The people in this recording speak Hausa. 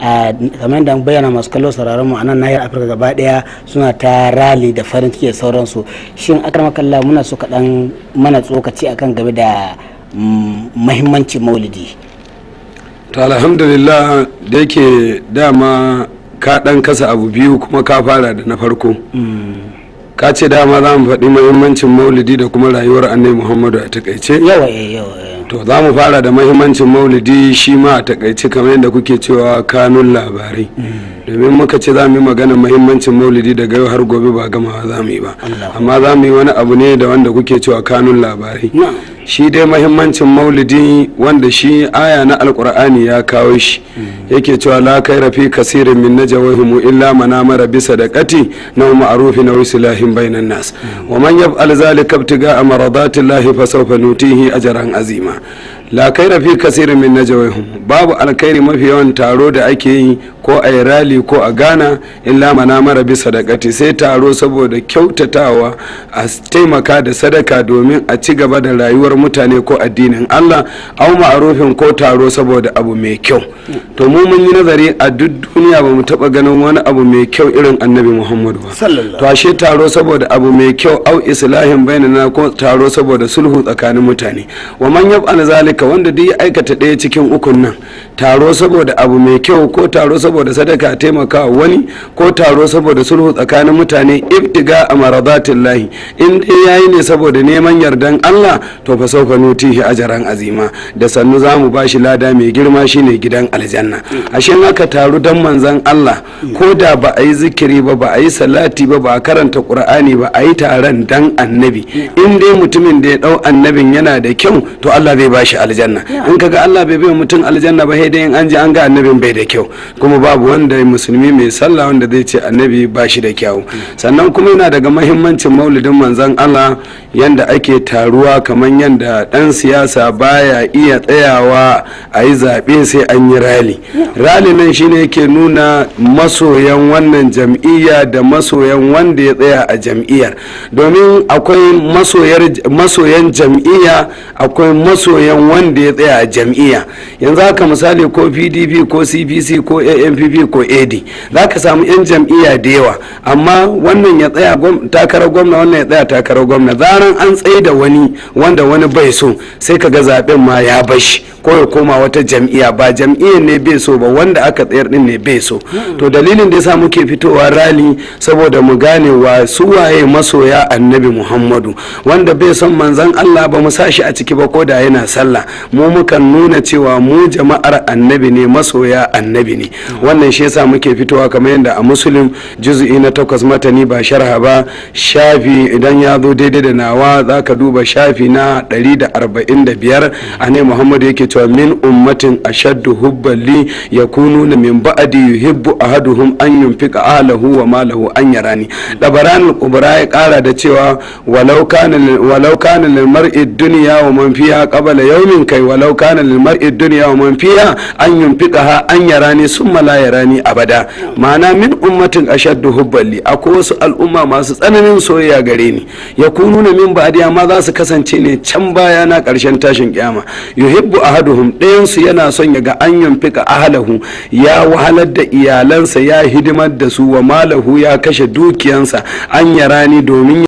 kamar da bayyana masu kallo sauraron mu a nan nahiyar afirka gaba daya suna ta rali da farin ciki da sauransu shin makalla muna so kaɗan mana tsokaci akan game da mahimmancin maulidi to alhamdulillah da yake dama ka ɗan kasa abu biyu kuma ka fara da na farko ka ce dama za mu faɗi mahimmancin maulidi da kuma rayuwar annai muhammadu a takaice yawa yawa to za mu fara da mahimmancin maulidi shi ma a takaice kamar yadda kuke cewa kanun labarai domin muka ce za mu yi magana mahimmancin maulidi daga yau har gobe ba gamawa za mu yi ba amma za mu yi wani abu ne da wanda kuke cewa kanun labarai shi dai mahimmancin maulidi wanda shi aya na alkur'ani ya kawo shi yake cewa la kai rafi kasirin min najawahum illa man amara bi sadaqati na ma'rufi na islahin bainan nas wa man yaf'al zalika ibtiga maradati llahi fa sawfa nutihi ajran azima la kai rafi kasirin min najawahum babu alkhairi mafi yawan taro da ake yi ko a yi rali ko a gana illa mana mara bisa sadakati sai taro saboda kyautatawa a taimaka da sadaka domin a ci gaba da rayuwar mutane ko addinin Allah au ma'arufin ko taro saboda abu mai kyau to mu mun yi nazari a duk duniya ba mu taba ganin wani abu mai kyau irin annabi Muhammadu ba to ashe taro saboda abu mai kyau au islahin bainana ko taro saboda sulhu tsakanin mutane wa man yaf'al zalika wanda duk ya aikata ɗaya cikin ukun nan taro saboda abu mai kyau ko taro saboda sadaka taimaka wani ko taro saboda sulhu tsakanin mutane ibtiga a maradatin lahi in dai yayi ne saboda neman yardan Allah to fa sauka nutihi ajaran azima da sannu za mu bashi lada mai girma shine gidan aljanna ashe aka taru dan manzan Allah ko da ba a yi zikiri ba ba a yi salati ba ba a karanta qur'ani ba a yi taron dan annabi in dai mutumin da ya dau annabin yana da kyau to Allah zai bashi aljanna in kaga Allah bai bai mutum aljanna ba sai dai in an ji an ga annabin bai da kyau kuma babu wanda musulmi mai sallah wanda zai ce annabi ba shi da kyau sannan kuma yana daga mahimmancin maulidin manzon Allah yanda ake taruwa kamar yanda dan siyasa baya iya tsayawa a yi zaɓe sai an yi rali rali nan shine yake nuna masoyan wannan jam'iyya da masoyan wanda ya tsaya a jam'iyyar domin akwai masoyan jam'iyya akwai masoyan wanda ya tsaya a jam'iyya yanzu haka misali ko pdp ko cpc ko ampp ko ad za ka samu 'yan jam'iyya da yawa amma wannan ya tsaya takarar gwamna wannan ya tsaya takarar gwamna zaran an tsaye da wani wanda wani bai so sai ka ga zaben ma ya bashi ko ya koma wata jam'iyya ba jam'iyyar ne bai so ba wanda aka tsayar din ne bai so to dalilin da yasa muke fitowa rali saboda mu gane wa su waye masoya annabi muhammadu wanda bai son manzon allah ba mu sa shi a ciki ba ko da yana sallah mu mukan nuna cewa mu jama'ar annabi ne masoya annabi ne wannan shi yasa muke fitowa kamar yadda a musulun juz'i na takwas matani ba sharha ba shafi idan ya zo daidai da nawa za ka duba shafi na 145 a ne muhammadu yake cewa min ummatin ashaddu hubban li yakununa min ba'di yuhibbu ahaduhum an yunfika ahlahu wa malahu an yarani dabaran al-kubra ya kara da cewa walau kana walau kana lil mar'i dunya wa man fiha qabla yawmin kai walau kana lil mar'i dunya wa man fiha an yunfikaha an yarani summa la yarani abada ma'ana min ummatin ashaddu hubban li akwai wasu al'umma masu tsananin soyayya gare ni yakununa min ba'di amma za su kasance ne can baya na karshen tashin kiyama yuhibbu ahaduhum ɗayan su yana son ya ga an yunfika ahlahu ya wahalar da iyalansa ya hidimar da su wa malahu ya kashe dukiyansa an yarani domin